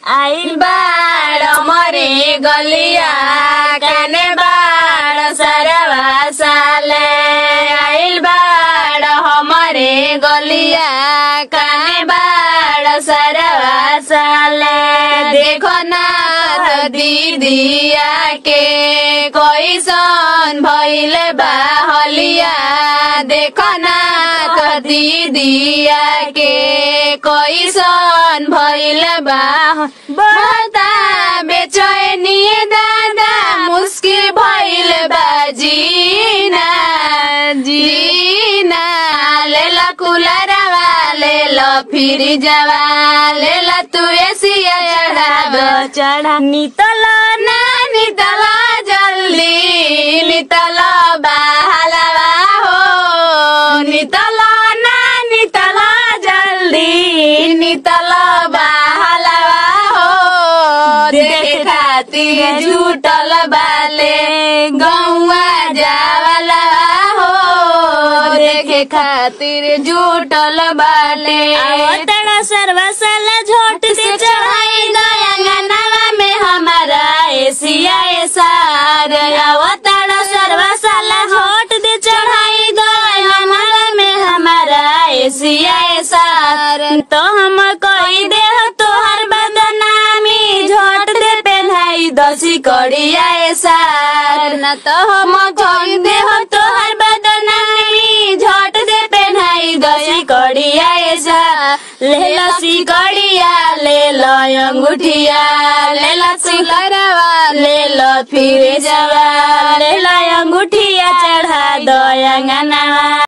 आइल बाड़ मरे गलिया काने बाड़ सरवा साले आइल बाड़ हमरे गलिया काने बाड़ सरवा साले देखो ना त दीदिया के कैसन भइल बा हलिया देखो ना त दीदिया के कैसन भइल बा बता बेचैनी दादा मुस्किल भइल बा जीना जीना ले ला कुलरवा ले ला फिर जवा ले ला तू एसिया चढ़ा दो चढ़ा नितल ना नितला जल्दी नितला बाहलवा हो नितला ना नितला जल्दी नितला बाहलवा हो देखे खातिर झूठल बाले गौवा जावला हो देखे खातिर झूठल बाले आवतड़ा सर्वसल झोट से से चढ़ाई गंगनवा में हमारा एसिया सार अवतार सर्वसाल झोट दे चढ़ाई गंगनवा में हमारा एसिया सार तो हम कही दे तोहर बदनामी झोट दे पहनाई दसी कड़िया सार न तो हम कही दे तोहर बदनामी झोट दे पहनाई दसी कड़िया सार ले लसी कड़िया ले लो अंगूठिया ले लो सिलरवा ले लो फिर जवा ले लो अंगूठिया चढ़ा दो अंगनवा